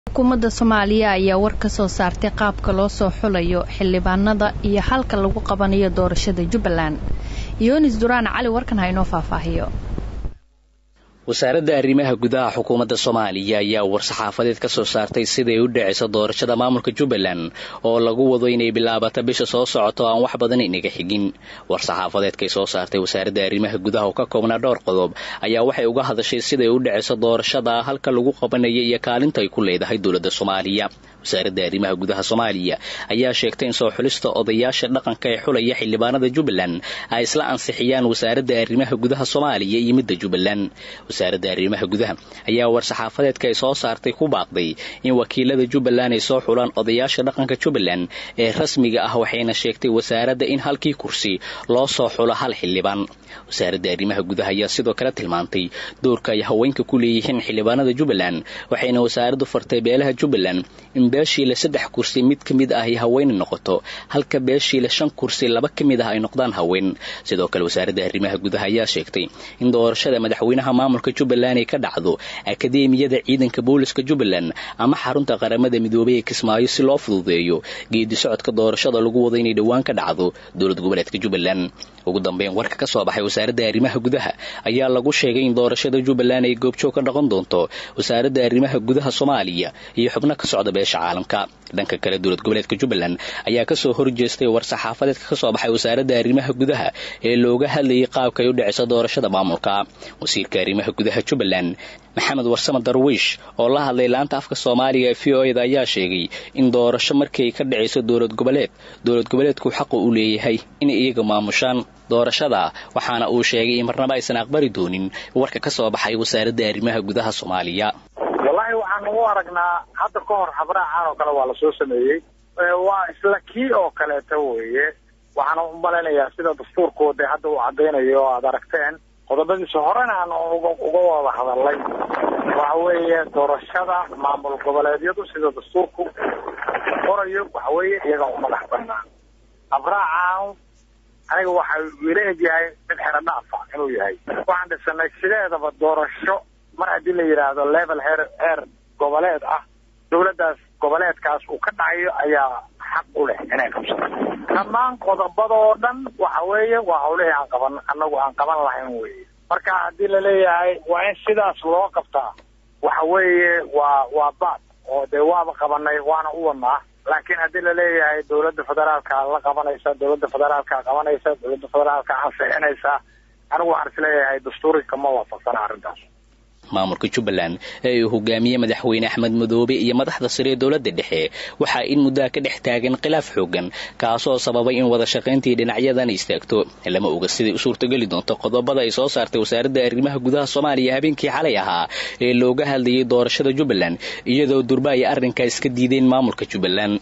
xukuumadda soomaaliya ayaa war ka soo saartay qaabka loo soo xulayo xildhibaanada iyo halka lagu qabanayo doorashada jubbaland yoonis duraan cali warkan ha inoo faahfaahiyo wasaaradda arrimaha gudaha xukuumadda soomaaliya ayaa war-saxaafadeed ka soo saartay siday u dhacayso doorashada maamulka jubbaland oo lagu wado inay bilaabato bisha soo socoto aan wax badan inaga xigin war-saxaafadeedkay soo saartay wasaaradda arrimaha gudaha oo ka koobnaa dhowr qodob ayaa waxay uga hadashay siday u dhacayso doorashada halka lagu qabanaya iyo kaalinta ay ku leedahay dowladda soomaaliya wasaaradda arrimaha gudaha soomaaliya ayaa sheegtay in soo xulista odayaasha dhaqanka ee xulaya xildhibaanada jubbaland ay isla ansixiyaan wasaaradda arrimaha gudaha soomaaliya iyo midda jubbaland wasaaradda arrimaha gudaha ayaa war-saxaafadeedka ay soo saartay ku baaqday in wakiilada jubbaland ay soo xulaan odayaasha dhaqanka jubbaland ee rasmiga ah waxayna sheegtay wasaaradda in halkii kursi loo soo xulo hal xildhibaan wasaaradda arrimaha gudaha ayaa sidoo kale tilmaantay doorka ay haweenka ku leeyihiin xildhibaanada jubbaland waxayna wasaaraddu fartay beelaha jubbaland in beeshiile saddex kursi mid ka mid ah ay haween noqoto halka beeshiile shan kursi laba ka mid ah ay noqdaan haween sidoo kale wasaaradda arrimaha gudaha ayaa sheegtay in doorashada madaxweynaha maamulka jubbaland ay ka dhacdo akadeemiyada ciidanka booliska jubbaland ama xarunta qaramada midoobay ee kismaayo si loo fududeeyo geedi socodka doorashada lagu wado inay dhowaan ka dhacdo dowlad goboleedka jubbaland ugu dambeyn warka ka soo baxay wasaaradda arrimaha gudaha ayaa lagu sheegay in doorashada jubbaland ay goobjoog ka noqon doonto wasaaradda arrimaha gudaha soomaaliya iyo xubno ka socda beesha caalamka dhanka kale dowlad goboleedka jubbaland ayaa kasoo horjeestay war-saxaafadeedka ka soo baxay wasaaradda arrimaha gudaha ee looga hadlayay qaabka ay u dhaceyso doorashada maamulka wasiirka arrimaha gudaha jubbaland maxamed warsame darwiish oo la hadlay laanta afka soomaaliga ee v o eda ayaa sheegay in doorasho markii ay ka dhacayso dowlad goboleed dowlad goboleedku xaqu u leeyahay inay iyaga maamushaan doorashada waxaana uu sheegay in marnaba aysan aqbali doonin warka ka soo baxay wasaaradda arrimaha gudaha soomaaliya wallaahi waxaan ugu aragnaa hadda ka hor habraacan oo kale waa lasoo sameeyey waa isla kii oo kaleeta weeye waxaana u malaynayaa sida dastuurkooda hadda uu caddaynayo oo aad aragteen qodobadiisa horena aan uga wada hadalay waxa weeye doorashada maamul goboleedyadu sida dastuurku qorayo waxa weeye iyaga u madax banaan habraacan aniga waxa ila egyahay mid xero dhaafa inuu yahay waxaan dhisanay sideedaba doorasho mar haddii la yidhaahdo level heer heer goboleed ah dawladdaas goboleedkaas uu ka dhacayo ayaa xaq u leh inay qabsato dhammaan qodobadoo dhan waxa weeye waa hawlihii aan qaban annagu aan qaban lahayn weye marka haddii laleeyahay waa in sidaas loo qabtaa waxa weeye waa waa baad oo dee waaba qabanay waana u wadnaa laakiin haddii laleeyahay dawladda federaalka la qabanaysa dawladda federaalka qabanaysa dawladda federaalka ansixinaysa anigu waxaan isleeyahay dastuurika ma waafaqsana arrintaas maamulka jubbaland ee uu hogaamiyey madaxweyne axmed madoobe iyo madaxda sare ee dowladda dhexe waxaa in muddaa ka dhex taagan khilaaf xoogan kaasoo sababay in wada shaqayntii dhinacyadan istaagto lama oga siday u suurtogeli doonto qodobada ay soo saartay wasaaradda arrimaha gudaha soomaaliya habeenkii xalay ahaa ee looga hadlayay doorashada jubbaland iyadoo durba ay arrinkaa iska diideen maamulka jubbaland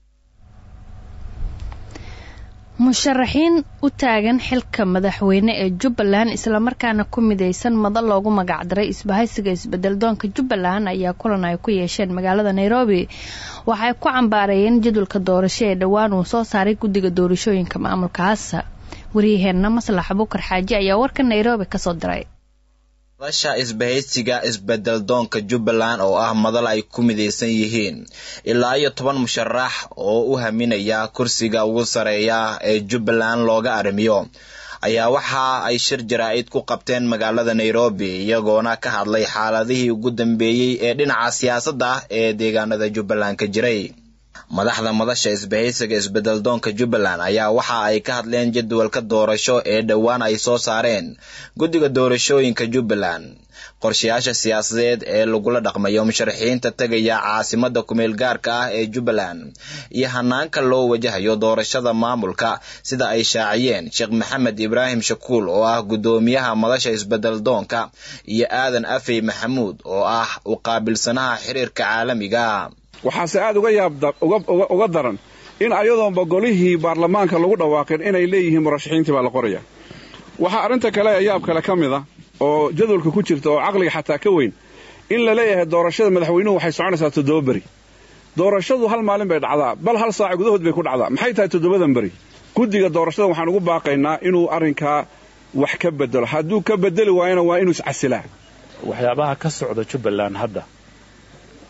musharaxiin u taagan xilka madaxweyne ee jubbaland islamarkaana ku midaysan madal loogu magacdaray isbahaysiga isbedeldoonka jubbaland ayaa kulan ay ku yeesheen magaalada nairobi waxay ku cambaareeyeen jadwalka doorasho ee dhowaan uu soo saaray guddiga doorashooyinka maamulkaas waryaheenna maslax bukar xaaji ayaa warka nairobi kasoo diray madasha isbahaysiga isbedeldoonka jubbaland oo ah madal ay ku midaysan yihiin ilaa iyo toban musharax oo u haminaya kursiga ugu sareeya ee jubbaland looga arrimiyo ayaa waxa ay shir jaraa'id ku qabteen magaalada nairobi iyagoona ka hadlay xaaladihii ugu dambeeyey ee dhinaca siyaasadda ah ee deegaanada jubbaland ka jiray madaxda madasha isbahaysiga isbedeldoonka jubbaland ayaa waxa ay ka hadleen jadwalka doorasho ee dhowaan ay soo saareen guddiga doorashooyinka jubbaland qorshayaasha siyaasadeed ee lagula dhaqmayo musharaxiinta tegaya caasimada kumeel gaarka ah ee jubbaland iyo hanaanka loo wajahayo doorashada maamulka sida ay shaaciyeen sheekh maxamed ibraahim shakuul oo ah guddoomiyaha madasha isbedeldoonka iyo aadan afey maxamuud oo ah u qaabilsanaha xiriirka caalamiga waxaase aad uga yaab uga daran in ayadoonba golihii baarlamaanka lagu dhawaaqin inay leeyihiin murashaxiintii baa la qoraya waxaa arrinta kale ee yaab kale ka mid a oo jadwalka ku jirta oo caqliga xataa ka weyn in la leeyahay doorashada madaxweynuhu waxay soconaysaa toddoba beri doorashadu hal maalin bay dhacdaa bal hal saaca gudahood bay ku dhacdaa maxay tahay toddobadan beri guddiga doorashada waxaan ugu baaqaynaa inuu arrinkaa wax ka bedelo hadduu ka bedeli waayona waa inuu iscasilaa waxyaabaha ka socda jubbaland hadda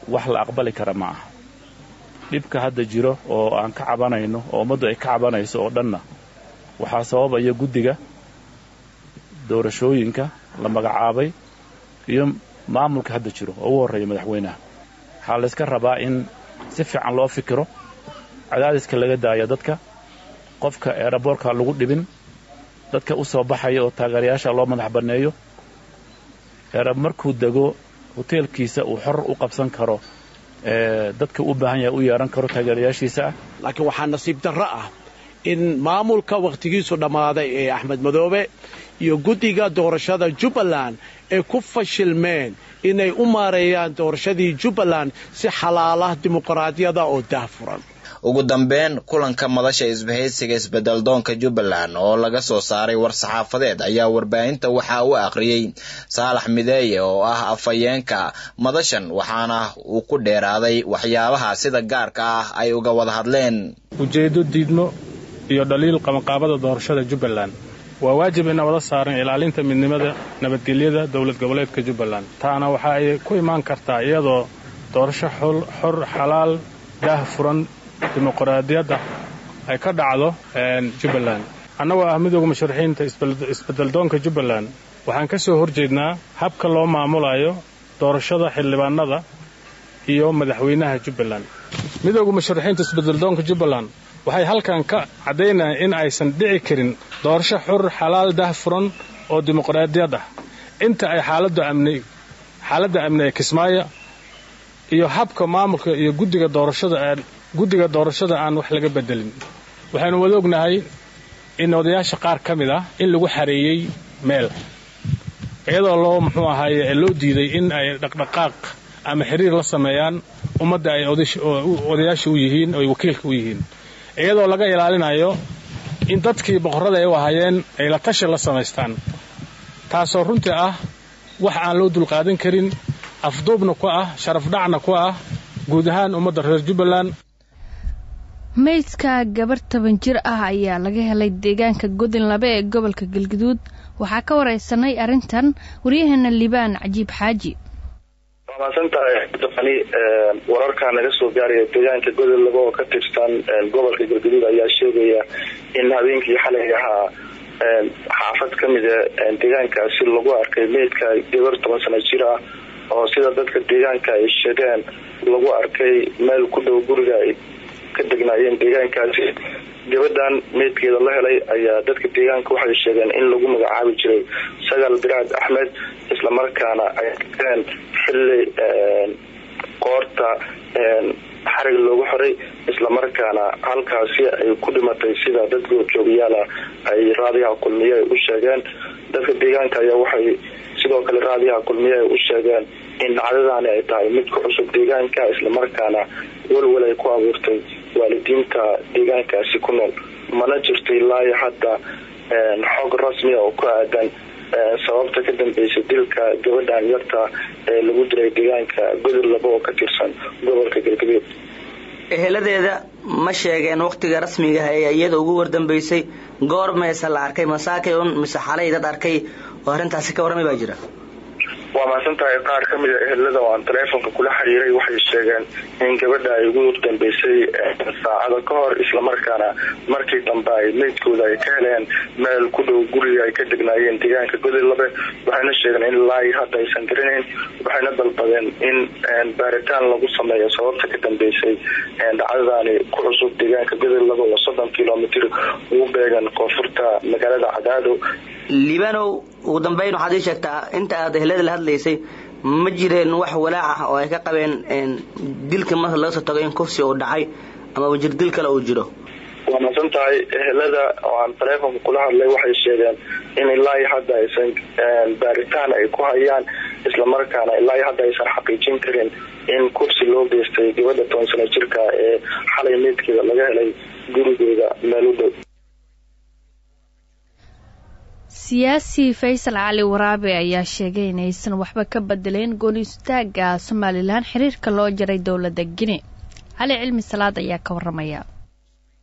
wax la aqbali kara ma aha dhibka hadda jiro oo aan ka cabanayno oo ummaddu ay ka cabanayso oo dhanna waxaa sababaya guddiga doorashooyinka la magacaabay iyo maamulka hadda jiro oo ugu horreeya madaxweynaha waxaa layska rabaa in si fiican loo fikiro cadaadiska laga daayo dadka qofka eeraboorka lagu dhibin dadka u soo baxaya oo taageerayaasha loo madax banneeyo eerab markuu dego hoteelkiisa uu xor u qabsan karo dadka u baahan yahay u yeehan karo taageerayaashiisa ah laakiin waxaa nasiib darro ah in maamulka wakhtigiisu dhammaaday ee axmed madoobe iyo guddiga doorashada jubbaland ay ku fashilmeen inay u maareeyaan doorashadii jubbaland si xalaalah dimuqraadiyada oo daahfuran ugu dambeyn kulanka madasha isbahaysiga isbeddeldoonka jubbaland oo laga soo saaray war-saxaafadeed ayaa warbaahinta waxaa u akhriyey saalax mideeye oo ah afhayeenka madashan waxaana uu ku dheeraaday waxyaabaha sida gaarka ah ay uga wada hadleen ujeeddo diidmo iyo dhaliil qabanqaabada doorashada jubbaland waa waajib ina wada saaran ilaalinta midnimada nabadgelyada dowlad goboleedka jubbaland taana waxa ay ku imaan kartaa iyadoo doorasho xor xalaal daah furan dimuqraadiyadda ay ka dhacdo jubbaland annagoo ah midooda musharaxiinta isbeddeldoonka jubbaland waxaan ka soo horjeednaa habka loo maamulayo doorashada xildhibaanada iyo madaxweynaha jubbaland midooda musharaxiinta isbeddeldoonka jubbaland waxay halkan ka caddaynayaan in aysan dhici karin doorasho xur xalaal dah furan oo dimuqraadiyad ah inta ay xaaladda amni xaaladda amni ee kismaayo iyo habka maamulka iyo guddiga doorashada aan guddiga doorashada aan wax laga bedelin waxaynu wada ognahay in odayaasha qaar ka mid ah in lagu xareeyey meel iyadoo loo muxuu ahaaye loo diiday in ay dhaqdhaqaaq ama xiriir la sameeyaan ummadda ay odayaasha u yihiin oo ay wakiilka u yihiin iyadoo laga ilaalinayo in dadkii boqorrada ay u ahaayeen ay la tashi la samaystaan taasoo runtii ah wax aan loo dulqaadan karin afduubna ku ah sharafdhacna ku ah guud ahaan ummadda reer jubbaland meydka gabar toban jir ah ayaa laga helay deegaanka godin labe ee gobolka galguduud waxaa ka wareysanay arrintan waryaheena liibaan cajiib xaaji waa mahadsantahay dafani wararkaa naga soo gaaraya deegaanka godol laba oo ka tirsan gobolka galguduud ayaa sheegaya in habeenkii xalay ahaa xaafad ka mida deegaankaasi lagu arkay meydka gabar toban sano jir ah oo sida dadka deegaanka ay sheegeen lagu arkay meel ku dhow guriga ay ka degnaayeen deegaankaasi gabadhan meydkeeda la helay ayaa dadka deegaanka waxay sheegeen in lagu magacaabi jiray sagal biraad axmed islamarkaana ay arkeen xilli qoorta xarig loogu xoray islamarkaana halkaasi ay ku dhimatay sida dad goobjoogayaala ay raadiyaha kulmiye ay u sheegeen dadka deegaanka ayaa waxay sidoo kale raadiyaha kulmiye ay u sheegeen in dhacdadaani ay tahay mid ku cusub deegaanka islamarkaana walwal ay ku abuurtay waalidiinta deegaankaasi ku nool mana jirto ilaa hadda xog rasmiya oo ku aadan sababta ka dambeysay dilka gabadhan yarta ee lagu dilay deegaanka godol laba oo ka tirsan gobolka galgaduud eheladeeda ma sheegeen wakhtiga rasmiga ah ee iyada ugu wardambeysay goor meese la arkay masaakay un mise xalay dad arkay oo arrintaasi ka warramay baa jira waa mahadsan tahay qaar ka mida ehelada oo aan taleefonka kula xiriiray waxay sheegeen in gabadha ay ugu dambeysay saacada ka hor islamarkaana markii dambe ay meydkooda ay ka heleen meel ku dhow guriga ay ka degnaayeen deegaanka godolabe waxayna sheegeen in ilaa hadda aysan garanayn waxayna dalbadeen in baaritaan lagu sameeyo sababta ka dambeysay dhacdadaani ku cusub deegaanka godolabe oo soddon kilomitr ugu beegan koonfurta magaalada cadaado liibanow ugu dambeyn waxaad ii sheegtaa inta aad ehelada la hadlaysay ma jireen wax walaac ah oo ay ka qabeen dilka marka laga soo tago in kufsi uu dhacay ama jir dil kale uu jiro waa masan tahay ehelada oo aan taleefonka kula hadlay waxay sheegeen in ilaa hadda aysan baaritaan ay ku hayaan islamarkaana ilaa hadda aysan xaqiijin karin in kursi loo geystay gabadha toban sano jirka ee xalay meydkeeda laga helay gurigeeda meel u dhow siyaasi faysal cali waraabe ayaa sheegay inaysan waxba ka bedeleen gooniistaaga somalilan xiriirka loo jaray dowladda gine cali cilmi salaad ayaa ka waramaya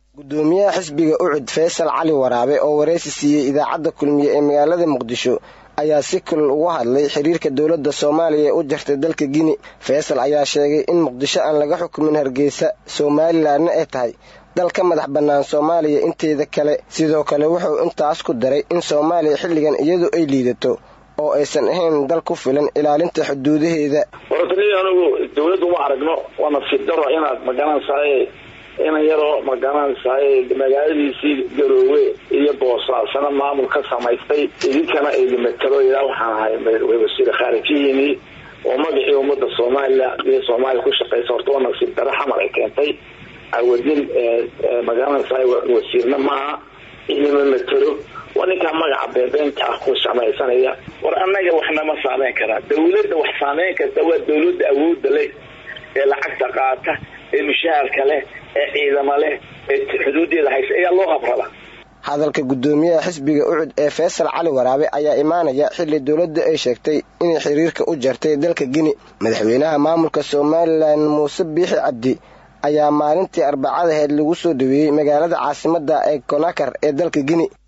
gudoomiyaha xisbiga ucud faysal cali waraabe oo wareysi siiyey idaacadda kulmiye ee magaalada muqdisho ayaa si kulul uga hadlay xiriirka dowladda soomaaliya ee u jartay dalka gini faysal ayaa sheegay in muqdisho aan laga xukumin hargeysa somalilanna ay tahay dal ka madax bannaan soomaaliya inteeda kale sidoo kale wuxuu intaas ku daray in soomaaliya xilligan iyadu ay liidato oo aysan ahayn dal ku filan ilaalinta xuduudaheeda wartaniyo anigu dawladdu ma aragno waa nasiib daro inaad magaranaysaay inan yaroo magaranaysaay magaaladiisii garoowe iyo boosaasana maamul ka samaystay idinkana idimatalo ilaa waxaan ahay wasiir khaarijiyiini oo magacii ummadda somalilan iyo soomaaliya ku shaqaysa horta waa nasiib daro xamar ay keentay awadin magaranaysaay wasiirna maaha idima matalo waa ninkaa magaca beebeenta ah ku samaysanaya war annaga waxnama saameyn karaa dawladda wax saameyn karta waa dawladda awoodda leh ee lacagta qaata ee mushaharka leh ee ciidamo leh ee xuduudeeda haysa ayaa loo qabraba hadalka guddoomiyaha xisbiga ucud ee faysal cali waraabe ayaa imaanaya xilli dowladda ay sheegtay inay xiriirka u jartay dalka gini madaxweynaha maamulka somalilan muuse biixi cabdi ayaa maalintii arbacadaheed lagu soo dhaweeyey magaalada caasimadda ee konakar ee dalka gini